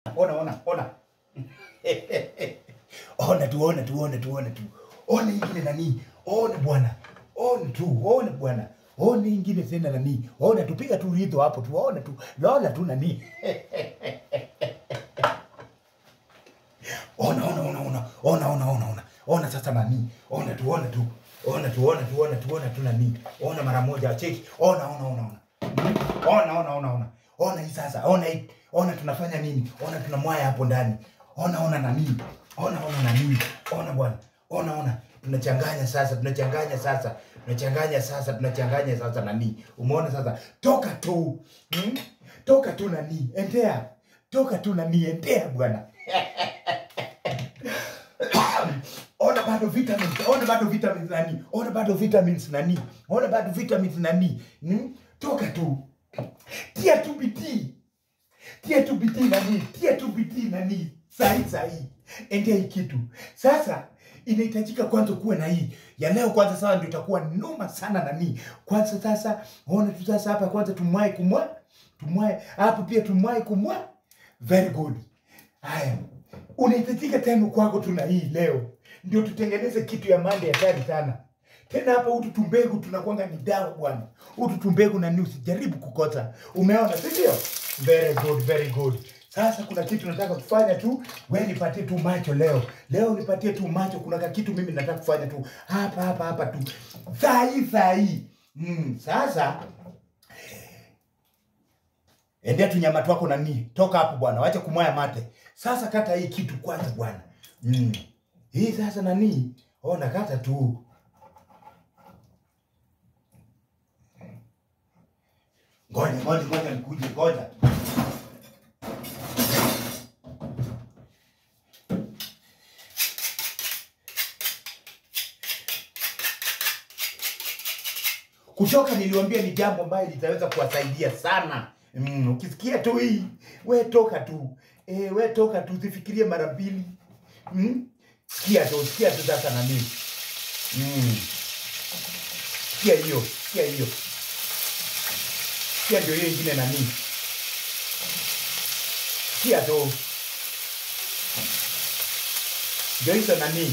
ona ona ona ona tu ona tu ona tu ona tu ona ingine nani ona bwana ona tu ona bwana ona ingine tena nani ona tu piga tu ridho hapo tu ona tu lola tu nani ona ona ona ona ona ona ona ona ona sasa nani ona tu ona tu ona tu ona tu ona tu ona tu nani ona mara moja cheki ona ona ona ona ona ona ona ona ona hii sasa ona hii ona tunafanya nini ona tunamwaya hapo ndani ona ona nani ona ona nani ona bwana ona ona tunachanganya sasa tunachanganya sasa tunachanganya sasa tunachanganya sasa nani umeona sasa toka tu hmm? toka tu nani endea toka tu nani endea bwana ona bado vitamins ona bado vitamins nani ona bado vitamins nani ona bado vitamins nani hmm? toka tu tia tu bidii tia tu bidii nani tia tu bidii nani sahi sahi endea hii kitu sasa inahitajika kwanza kuwe na hii ya leo kwanza sasa ndio itakuwa noma sana nani kwanza sasa ona tu sasa hapa kwanza tumwai kumwa tumwai hapa pia tumwai kumwa very good haya unahitajika tena kwako tuna hii leo ndio tutengeneze kitu ya mande hatari sana tena hapa utu tumbegu tunakwanga ni dawa bwana utu tumbegu na ni usijaribu kukosa umeona si ndio very good very good sasa kuna kitu nataka kufanya tu we nipatie tu macho leo leo nipatie tu macho kuna ka kitu mimi nataka kufanya tu hapa hapa hapa tu saa hii saa hii mm, sasa endea tu nyama twako nani toka hapo bwana wacha kumwaya mate sasa kata hii kitu kwanza bwana mm. hii sasa nani ona kata tu ngoja ngoja ngoja nikuje ngoja kuchoka niliwambia ni jambo ambayo litaweza kuwasaidia sana mm, ukisikia tu hii we toka tu e, we toka tu usifikirie mara mbili mm? sikia tu sikia tu sasa nani mm. sikia hiyo sikia hiyo sikia ndio hiyo ingine nani sikia tu ndio hizo nani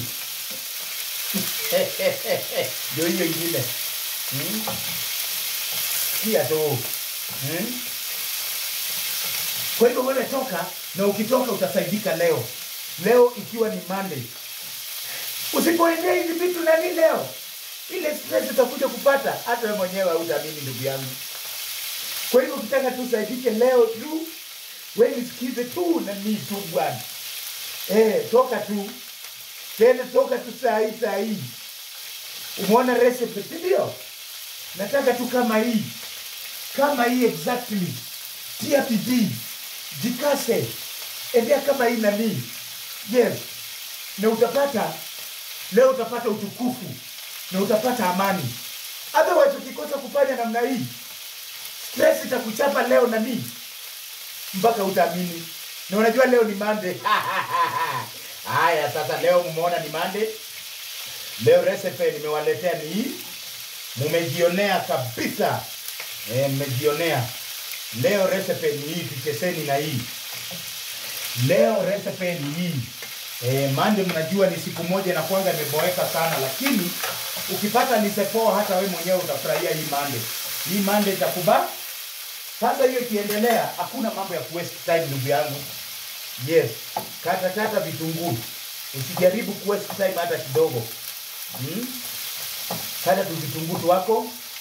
ndio hiyo ingine Hmm? Sikia tu. Hmm? Kwa hivyo wewe toka na ukitoka utasaidika leo. Leo ikiwa ni Monday. Usipoendea hizi vitu nani leo? Ile stress utakuja kupata hata wewe mwenyewe hautaamini ndugu yangu. Kwa hivyo ukitaka tu usaidike leo tu, wewe nisikize tu na ni tu bwana. Eh, toka tu. Tena toka tu saa hii saa hii. Umeona recipe, si ndio? nataka tu kama hii kama hii exactly tia bidii jikase endea kama hii nanii yes na utapata leo utapata utukufu na utapata amani otherwise ukikosa kufanya namna hii stress itakuchapa leo nanii mpaka utaamini na unajua leo ni mande haya sasa leo mmeona ni mande leo recipe nimewaletea ni hii mumejionea kabisa e, mmejionea leo recipe ni hii tucheseni na hii leo recipe ni hii e, mande mnajua ni siku moja na kwanga imeboeka sana lakini ukipata lisepoa hata we mwenyewe utafurahia hii mande hii mande itakuba sasa hiyo ikiendelea hakuna mambo ya kuwaste time ndugu yangu yes kata kata vitunguu usijaribu kuwaste time hata kidogo hmm? kata tu vitunguu tu wako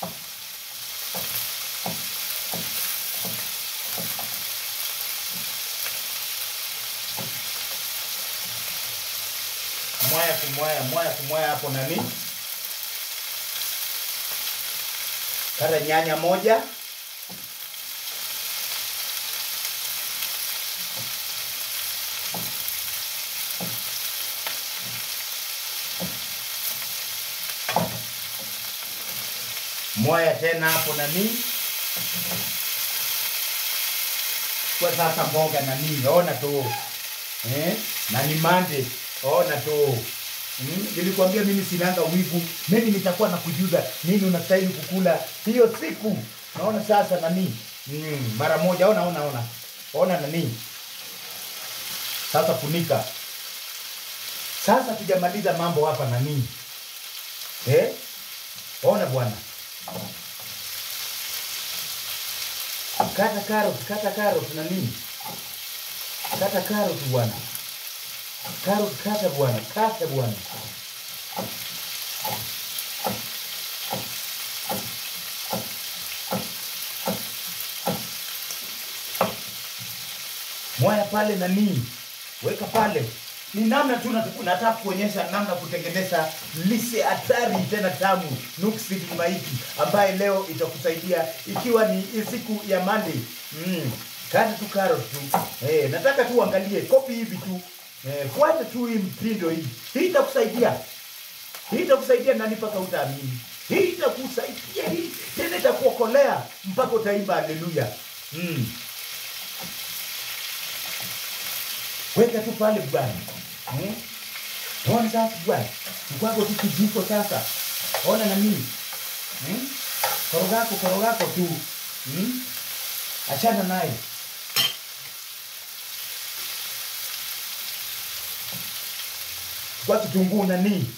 mwaya kumwaya mwaya kumwaya hapo nani kata nyanya moja mwaya tena hapo nani kwa sasa mboga nani ona tu eh? na ni mande ona tu Mm, nilikwambia mimi sinanga wivu mimi nitakuwa na kujuza nini unastahili kukula hiyo siku naona sasa nani mm, mara moja ona ona ona ona nani Sasa funika. Sasa tujamaliza mambo hapa na nini? Eh? Ona bwana. Kata karoti, kata karoti na nini? Kata karoti bwana. Karoti kata bwana, kata bwana. Mwaya pale na nini? Weka pale. Ni namna tu natu- nataka kuonyesha namna kutengeneza lise hatari tena tamu nuksi maiki ambaye leo itakusaidia ikiwa ni siku ya Monday. Mm. Kata tu carrot tu. Eh, nataka tu uangalie kopi hivi tu. Eh, fuata tu hii mtindo hii. Hii itakusaidia. Hii itakusaidia nani mpaka utaamini. Hii itakusaidia hii tena itakuokolea mpaka utaimba haleluya. Mm. Weka tu pale bwana. Hmm? Ona sasa bwana. Mkwako tu kijiko sasa. Ona na mimi. Hmm? Korogako korogako tu. Hmm? Achana naye. Kwa kitunguu na nini?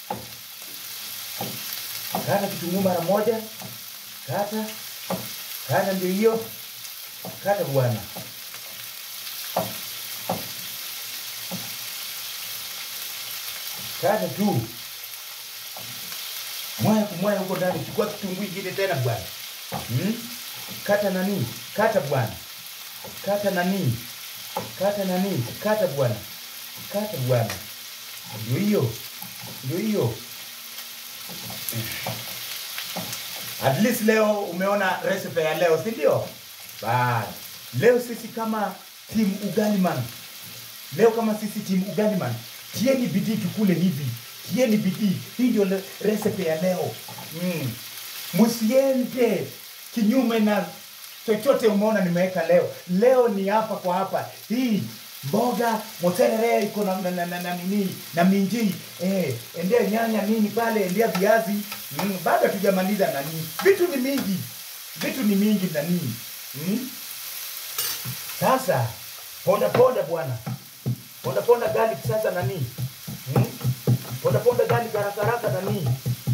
Kata kitunguu mara moja. Kata. Kata ndio hiyo. Kata bwana. Kata tu. Mwaya kumwaya huko ndani. Chukua kitunguu ingine tena bwana. Hmm? Kata nani? Kata bwana. Kata nani? Kata nani? Kata bwana. Kata bwana. Ndio hiyo. Ndio hiyo. At least leo umeona recipe ya leo, si ndio? Basi. Leo sisi kama team Ugaliman Leo kama sisi timu Ugaliman, tieni bidii tukule hivi, tieni bidii. Hii ndio le- recipe ya leo mm. Msiende kinyume na chochote umeona nimeweka leo. Leo ni hapa kwa hapa. Hii mboga mozzarella iko na, na, na, na, na nini na minji eh, endea nyanya nini pale, endea viazi mm. Bado hatujamaliza nani, vitu ni mingi, vitu ni mingi na nini mm. Sasa ponda ponda bwana ponda ponda garlic sasa nani hmm? ponda ponda garlic haraka haraka nani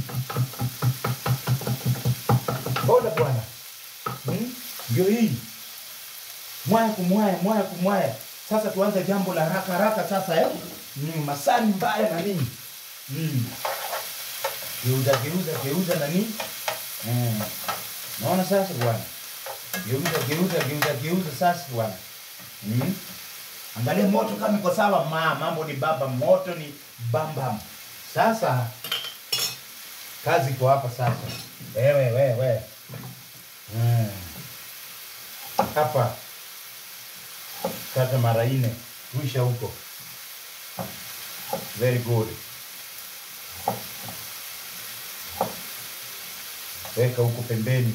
ponda bwana hmm? ndio hii mwaya kumwaya mwaya kumwaya sasa tuanze jambo la haraka haraka sasa eh? mm, masani mbaya na nini mm. geuza geuza geuza nani mm. naona sasa bwana geuza geuza geuza geuza sasa bwana mm. Angalia moto kama iko sawa, ma mambo ni baba, moto ni bambam. Sasa kazi iko hapa sasa. Wewe wewe wewe. Mm. Hapa kata mara nne, rusha huko. Very good. Weka huko pembeni.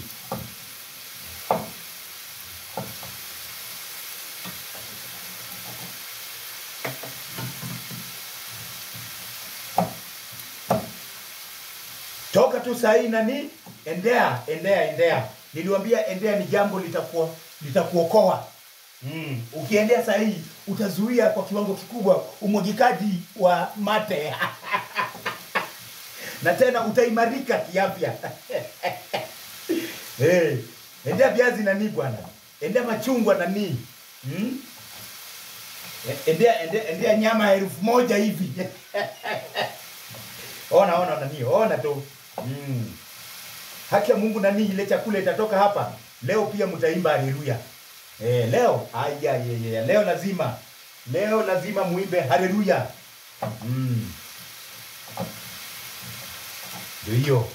toka tu sahii nani endea endea endea niliwambia endea ni jambo litakuwa litakuokoa mm. ukiendea sahii utazuia kwa kiwango kikubwa umwagikaji wa mate na tena utaimarika kiafya hey, endea viazi nani bwana endea machungwa nani mm? endea, endea, endea nyama ya elfu moja hivi ona ona nani ona tu mm. haki ya mungu nani ile chakula itatoka hapa leo pia mtaimba haleluya eh, leo aya ye, ye, leo lazima leo lazima muimbe haleluya mm. ndio hiyo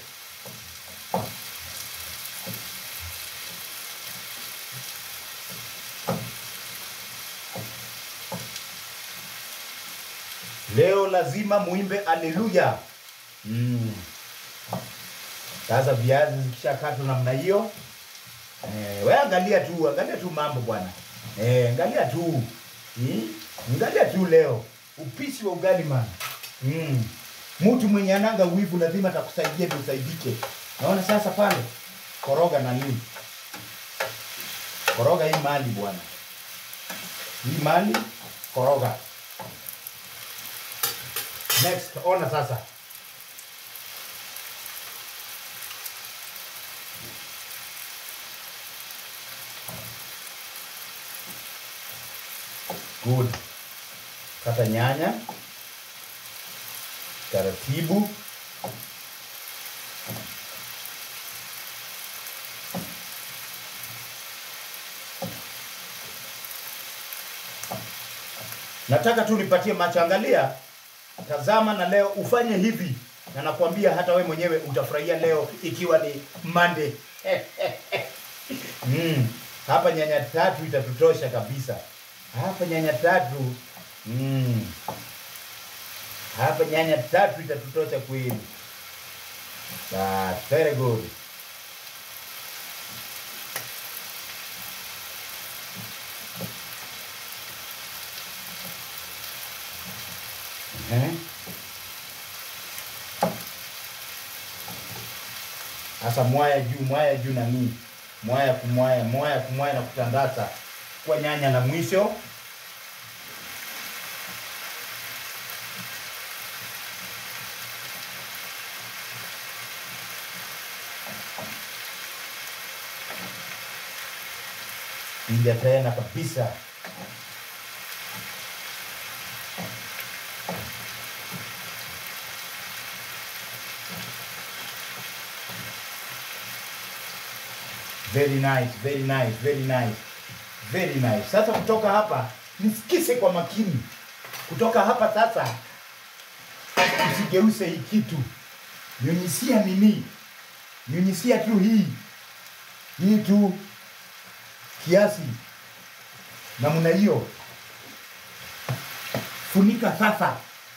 leo lazima muimbe haleluya mm. Sasa viazi zikishakatwa namna hiyo eh, we angalia tu, angalia tu mambo bwana eh, angalia tu hmm? Angalia tu leo upishi wa ugali man mm. Mtu mwenye ananga wivu lazima atakusaidia ndio usaidike. Naona sasa pale koroga na nini, koroga hii mali bwana, hii mali koroga. Next, ona sasa. Good. Kata nyanya taratibu. Nataka tu nipatie macho, angalia, tazama, na leo ufanye hivi, na nakwambia hata we mwenyewe utafurahia leo, ikiwa ni Monday. mm. Hapa nyanya tatu itatutosha kabisa. Hapa nyanya tatu mm. Hapa nyanya tatu itatutosha kweli. That's very good. Eh? Sasa mwaya juu, mwaya juu na nini? Mwaya kumwaya, mwaya kumwaya na kutandaza kwa nyanya na mwisho Ingia tena kabisa. Very nice, very nice, very nice, very nice. Sasa kutoka hapa nisikise kwa makini. Kutoka hapa sasa, usigeuse hii kitu, nyunyisia nini, nyunyisia tu hii hii tu kiasi namna hiyo. Funika sasa.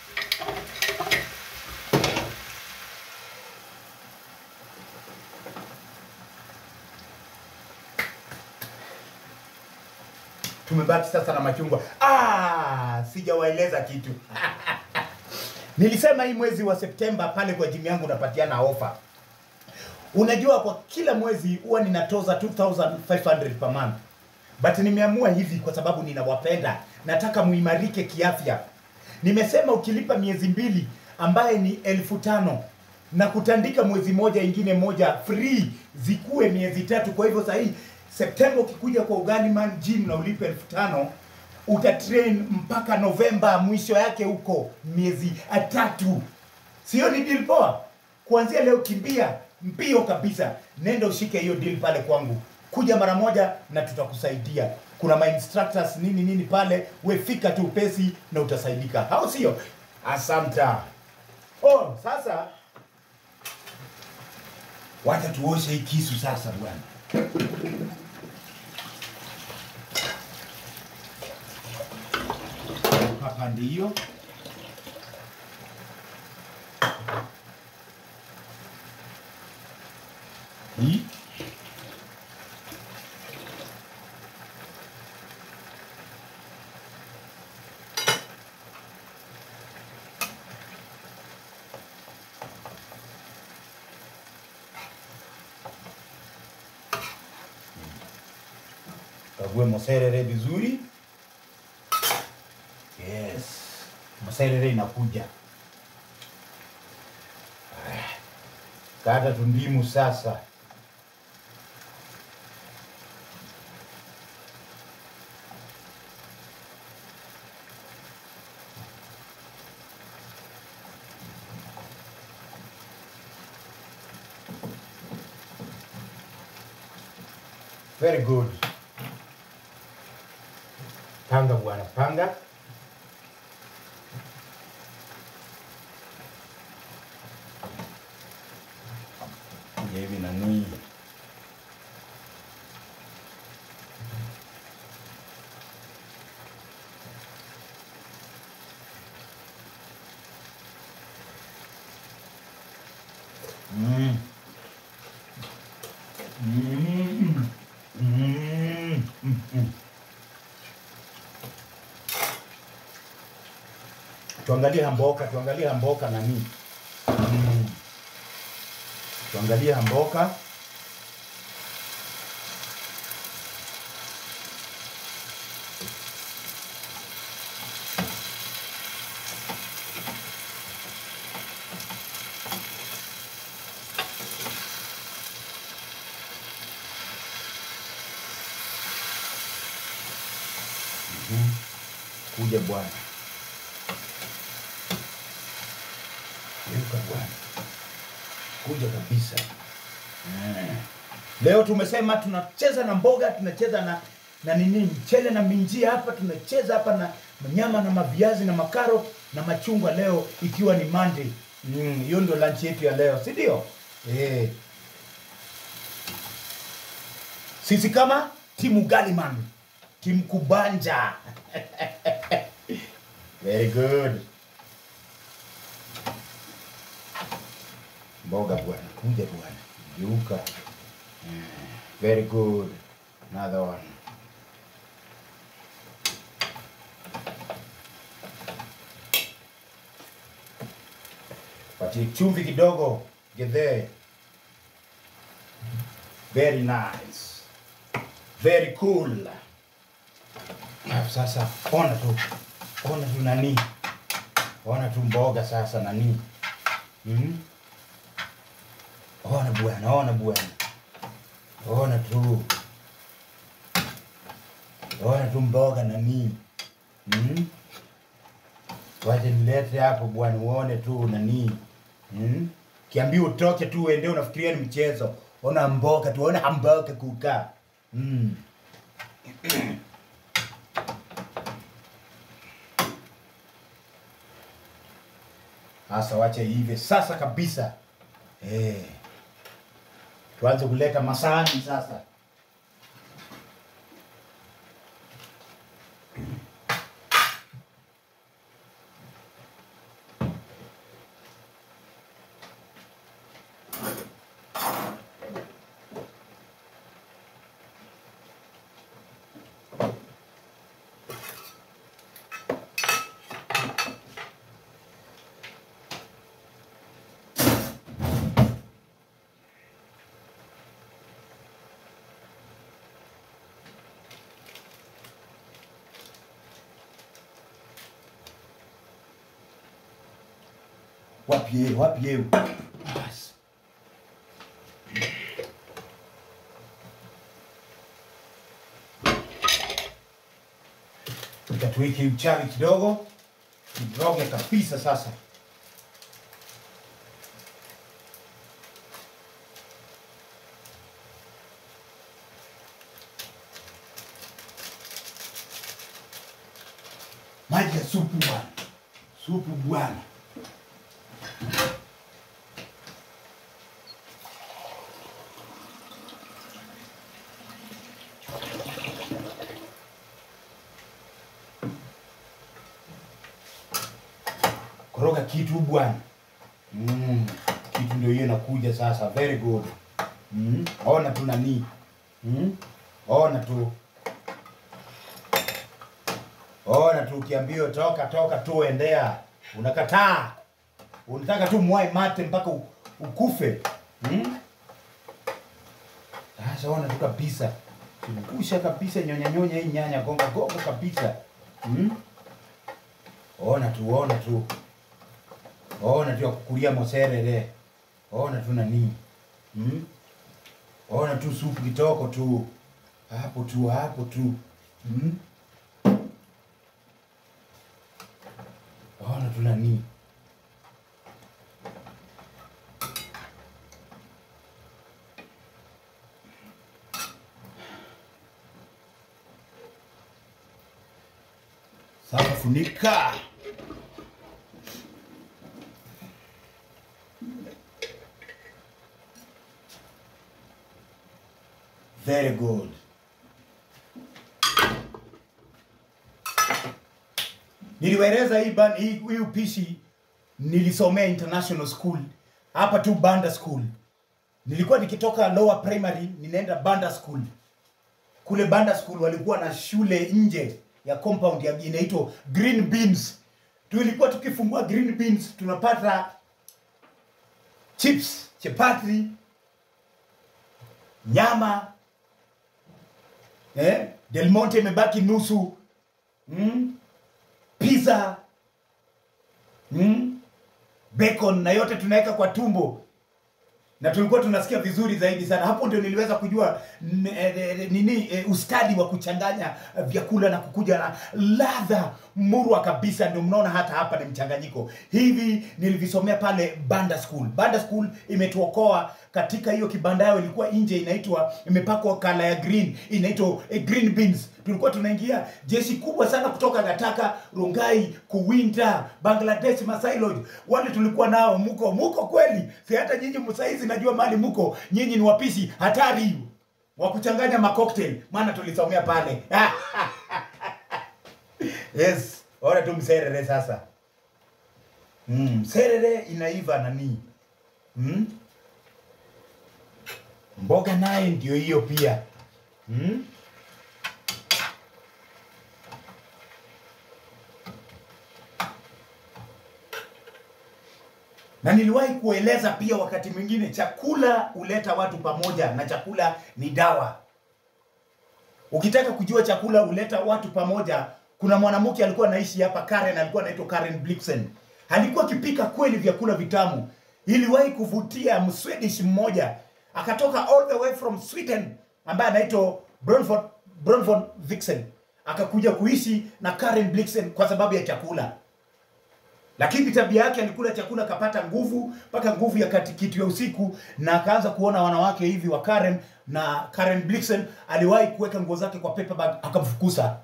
Tumebaki sasa na machungwa. Ah, sijawaeleza kitu. Nilisema hii mwezi wa Septemba pale kwa jimu yangu napatiana ofa. Unajua kwa kila mwezi huwa ninatoza 2500 per month. But nimeamua hivi kwa sababu ninawapenda. Nataka muimarike kiafya. Nimesema ukilipa miezi mbili ambaye ni elfu tano na kutandika mwezi moja ingine moja free zikuwe miezi tatu. Kwa hivyo sahii Septemba ukikuja kwa Uganiman Gym na ulipe elfu tano utatrain mpaka Novemba, mwisho yake huko miezi tatu. Sio ni deal poa? Kuanzia leo kimbia mbio kabisa, nenda ushike hiyo deal pale kwangu, kuja mara moja na tutakusaidia. Kuna ma instructors nini nini pale, we fika tu pesi na utasaidika, au sio? Asanta. Oh, sasa wacha tuoshe hii kisu sasa bwana. Hapa ndiyo hii kague moserere vizuri. Yes, moserere inakuja. Aya, Kata tundimu sasa. Very good. Panga bwana, panga. Kuja hivi nani. Mm. Mm. Mm. Mm. Mm. Tuangalie hamboka, tuangalie hamboka nani. Mm. Tuangalie hamboka. kuja bwana geuka bwana kuja kabisa Eh. leo tumesema tunacheza na mboga tunacheza na na nini mchele na minjia hapa tunacheza hapa na nyama na maviazi na makaro na machungwa leo ikiwa ni Monday Mm, hiyo ndio lunch yetu ya leo si ndio eh. sisi kama timu Galiman timu Kubanja very good mboga bwana kuja bwana geuka Mm, very good another one patie chumvi kidogo gedhe very nice very cool Alafu sasa ona tu ona tu nani ona tu mboga sasa nani mm? ona bwana ona bwana ona tu ona tu mboga nani mm? wache nilete hapo bwana uone tu nani mm? kiambi utoke tu uende unafikiria ni mchezo ona mboga tu ona mboga kukaa mm. Sasa wache hivi sasa kabisa eh. Tuanze kuleta masahani sasa. Wapi yeye? Wapi yeye? Basi. Nikatuweke uchawi kidogo, kidogo kabisa sasa. Maji ya supu bwana, supu bwana. koroga kitu bwana mm. kitu ndio hiyo inakuja sasa very good mm. ona tu nani mm. ona tu ona tu ukiambiwa toka toka tu endea unakataa unataka tu mwai mate mpaka u- ukufe mm. sasa ona tu kabisa kusha kabisa nyonya nyonya hii nyanya gonga gonga kabisa mm. ona tu ona tu ona tu ya kukulia moserere ona tu nani hmm? ona tu supu kitoko tu hapo tu hapo tu hmm? ona tu nani sasa funika Very good. Niliwaeleza hii, ban- hii, hii upishi nilisomea international school hapa tu Banda School. Nilikuwa nikitoka lower primary ninaenda Banda School. Kule Banda School walikuwa na shule nje ya compound ya inaitwa Green Beans. Tulikuwa tukifungua Green Beans tunapata chips, chapati, nyama, eh? Del Monte imebaki nusu mm? pizza mm? bacon na yote tunaweka kwa tumbo na tulikuwa tunasikia vizuri zaidi sana. Hapo ndio niliweza kujua n- eh, eh, nini eh, ustadi wa kuchanganya eh, vyakula na kukuja na ladha murwa kabisa ndio mnaona hata hapa ni mchanganyiko hivi nilivisomea pale banda school banda school imetuokoa katika hiyo kibanda yao ilikuwa nje inaitwa imepakwa kala ya green inaitwa eh, green beans tulikuwa tunaingia jeshi kubwa sana kutoka gataka rongai kuwinta bangladesh masai lodge wale tulikuwa nao muko muko kweli si hata nyinyi msaizi najua mali muko nyinyi ni wapishi hatari wa kuchanganya macocktail maana tulisomea pale yes ora tu mserere sasa mm, serere inaiva nani mm? mboga naye ndio hiyo pia mm? na niliwahi kueleza pia wakati mwingine chakula huleta watu pamoja na chakula ni dawa ukitaka kujua chakula huleta watu pamoja kuna mwanamke alikuwa anaishi hapa karen alikuwa anaitwa karen blixen alikuwa akipika kweli vyakula vitamu iliwahi kuvutia mswedish mmoja akatoka all the way from sweden ambaye anaitwa bronford bronford vixen akakuja kuishi na karen blixen kwa sababu ya chakula lakini tabia yake alikula chakula akapata nguvu mpaka nguvu ya kati kitu ya usiku na akaanza kuona wanawake hivi wa Karen na Karen Blixen aliwahi kuweka nguo zake kwa paper bag akamfukuza.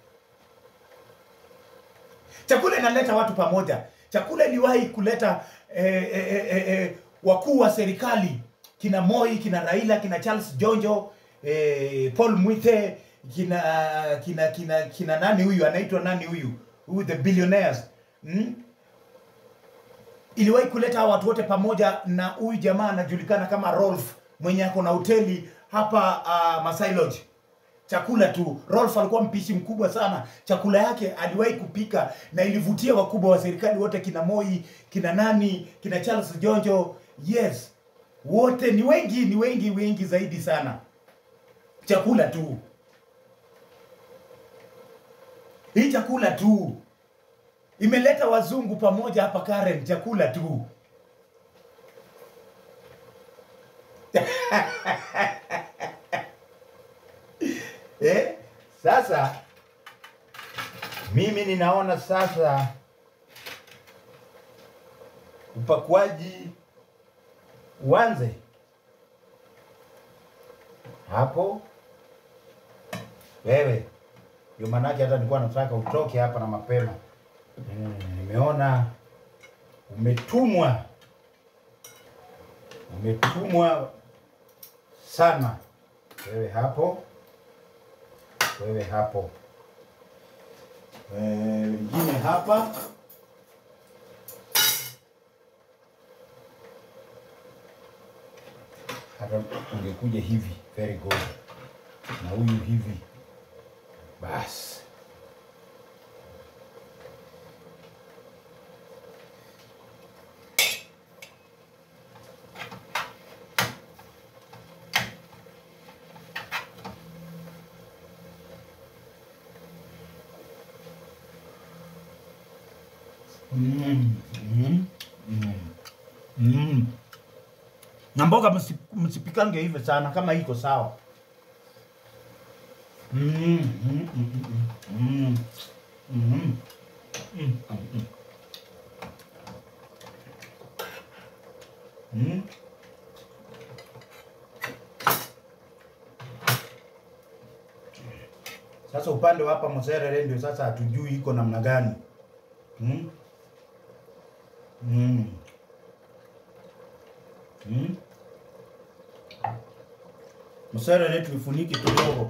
Chakula inaleta watu pamoja. Chakula iliwahi kuleta eh, eh, eh, eh, wakuu wa serikali kina Moi, kina Raila, kina Charles Jonjo, eh, Paul Mwite, kina kina kina kina nani huyu anaitwa nani huyu? Huyu the billionaires. Mm? iliwahi kuleta hawa watu wote pamoja na huyu jamaa anajulikana kama Rolf mwenye ako na hoteli hapa uh, Masai Lodge. Chakula tu. Rolf alikuwa mpishi mkubwa sana. Chakula yake aliwahi kupika na ilivutia wakubwa wa serikali wote, kina Moi, kina nani, kina Charles Jonjo. Yes, wote ni wengi, ni wengi, wengi zaidi sana. Chakula tu, hii chakula tu imeleta wazungu pamoja hapa Karen, chakula tu. eh, sasa mimi ninaona sasa upakuaji uanze hapo. Wewe ndio maanake hata nilikuwa nataka utoke hapa na mapema. Mm, nimeona umetumwa umetumwa sana wewe hapo wewe hapo Eh, wengine hapa hata ungekuja hivi very good na huyu hivi basi Mm, mm, mm, mm. na mboga msi- msipikange hivyo sana kama iko sawa Mm, mm, mm, mm, mm, mm, mm, mm, mm. Mm. Sasa upande wa hapa Moserere ndio sasa hatujui iko namna gani. Mm. Mm. Mm. Moserere tulifuniki kidogo.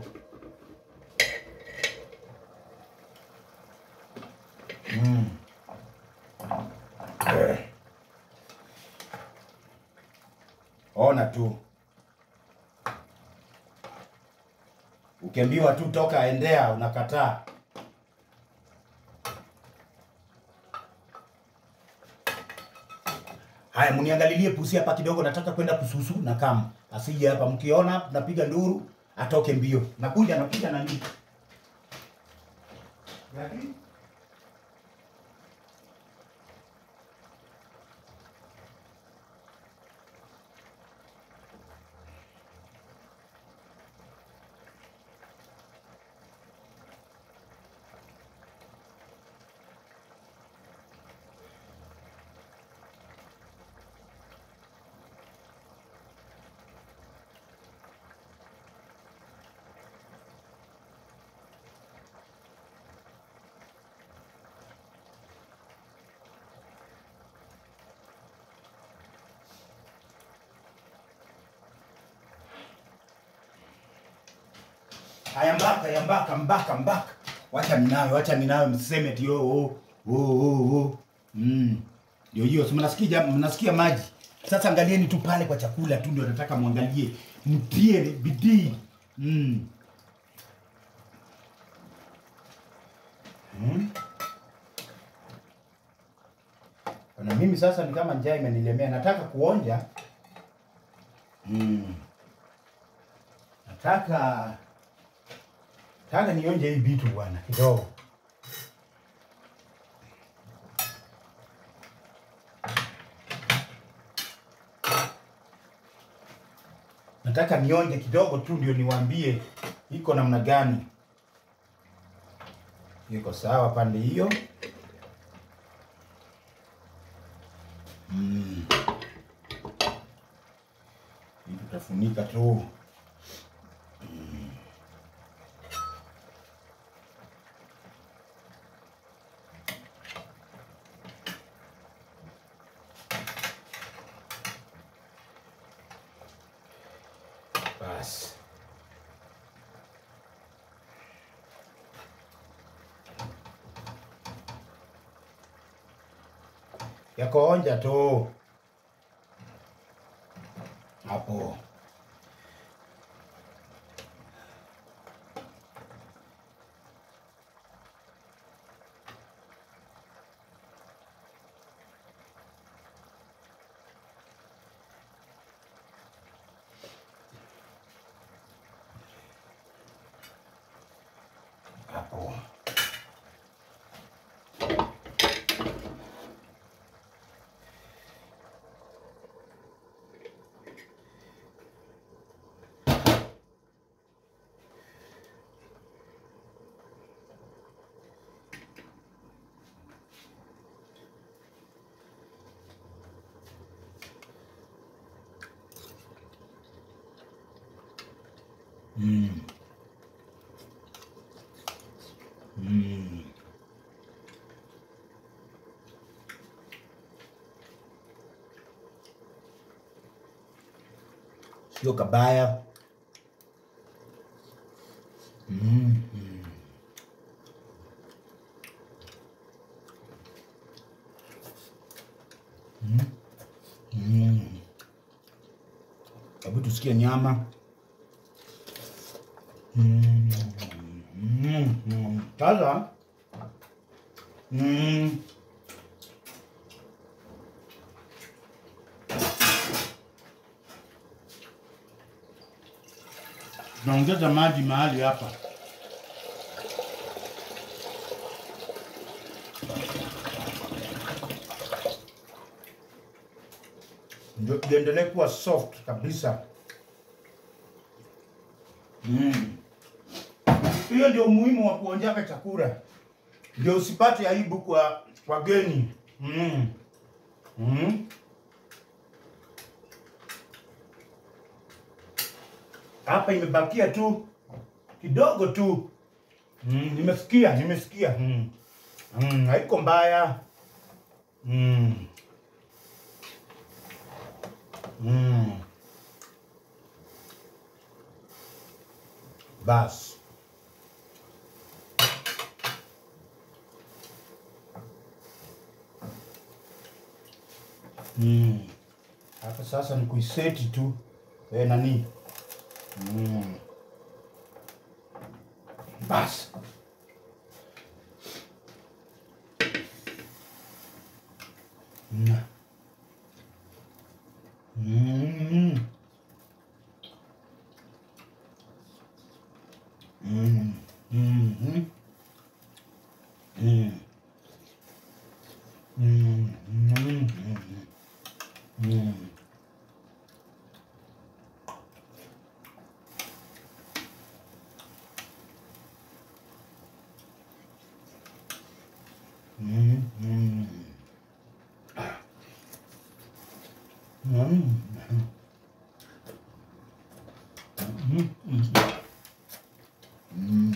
Mm. Eh. Ona tu. Ukiambiwa tu toka endea unakataa. Haya, mniangalilie pusi hapa kidogo, nataka kwenda kususu na kama asije hapa. Mkiona napiga nduru, atoke mbio. Nakuja, nakuja nani? Lakini Haya mbaka, ya mbaka, mbaka, mbaka. Wacha ninawe, wacha ninawe mseme ati oh oh oh oh. oh. Mm. Ndio hiyo, si mnasikia jam- mnasikia maji. Sasa angalieni tu pale kwa chakula tu ndio nataka muangalie. Mtie bidii. Mm. Mm. Na mimi sasa ni kama njaa imenilemea, nataka kuonja. Mm. Nataka nataka nionje hii vitu bwana kidogo. Nataka nionje kidogo tu ndio niwaambie iko namna gani. Iko sawa pande hiyo. Mm. Hii tutafunika tu. Mm. Basi. Yako onja tu. Hapo. Hapo. Mm. Mm. Sio kabaya. Mm. Mm. Mm. Mm. Hebu tusikie nyama. Mm. Mm. Mm. Sasa mm. Naongeza maji mahali hapa. Ndio iendelee kuwa soft kabisa. Mm. Hiyo ndio umuhimu wa kuonjaka chakula, ndio usipate aibu kwa wageni. Mm. Mm. Hapa imebakia tu kidogo tu. Mm, nimesikia, nimesikia. Mm. Mm, haiko mbaya. Mm. Mm. Basi. Mm. Hapa sasa ni kuiseti tu eh, nani mm. Basi Mm. Mm. Mm. Mhm. Mm. Mm. Mm. Mm. Mm. Mm. Mm. Mm. Mm. Mm.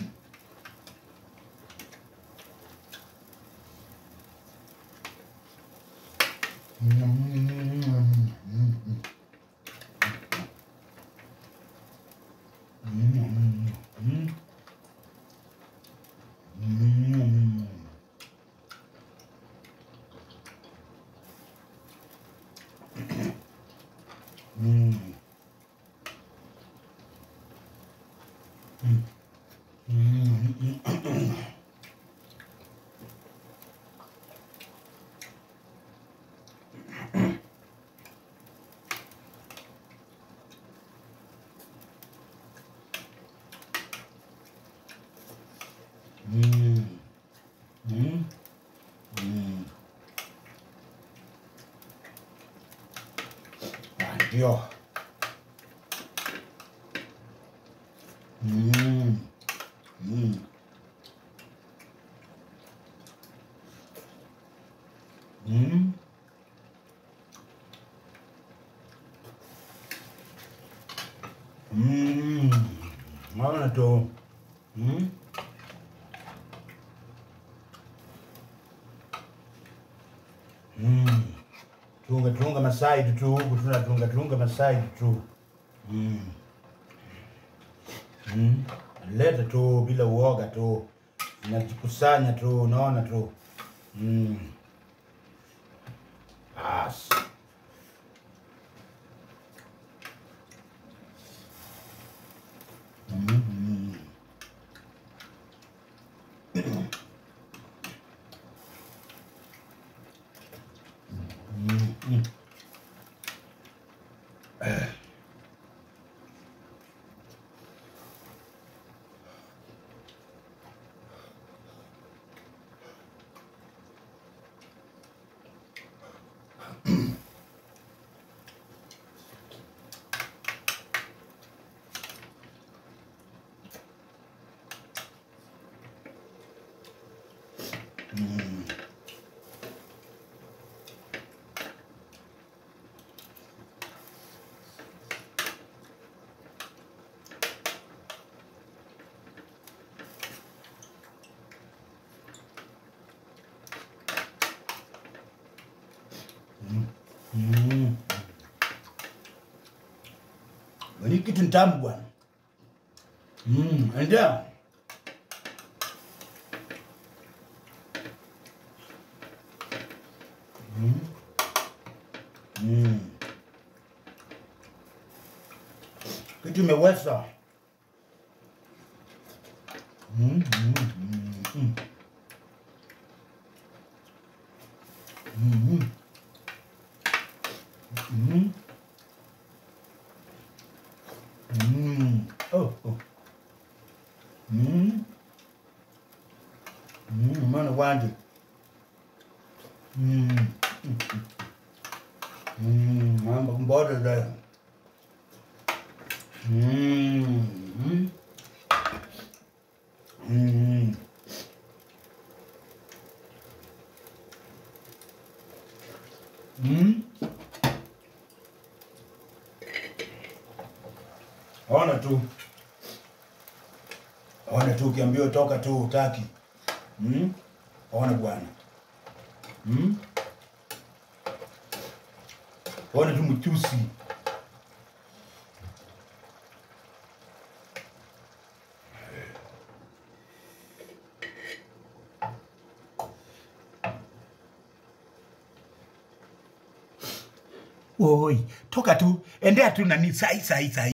Mm. Mm. Mm. Mm. Mm. Mm. Mm. Mm. Ah, Ndio. Mm. Mm. Mm. Mm. Naona tu. Mm. Mm. Tunga tunga masaidi tu huku tunatunga tunga masaidi tu. Mm. Mm. Leta tu bila uoga tu. Najikusanya tu, unaona tu. Mm. As. Mm. Mm. Mm. Mm. Ni kitu ntamu bwana. Mm, endea. Mm. Mm. Kitu imeweza. Mm, mm, mm, mm. Mm, mm. Mm. Oh, oh. Mm. Mm, mana wanje. Mm. Mm. Mm, mambo mboda da. Mm. Mm. Mm. Mm. Ona tu. Ona tu ukiambiwa toka tu utaki. Mm? Ona bwana. Mm? Ona tu mchusi. Oi, toka tu, endea tu nani sai sai sai.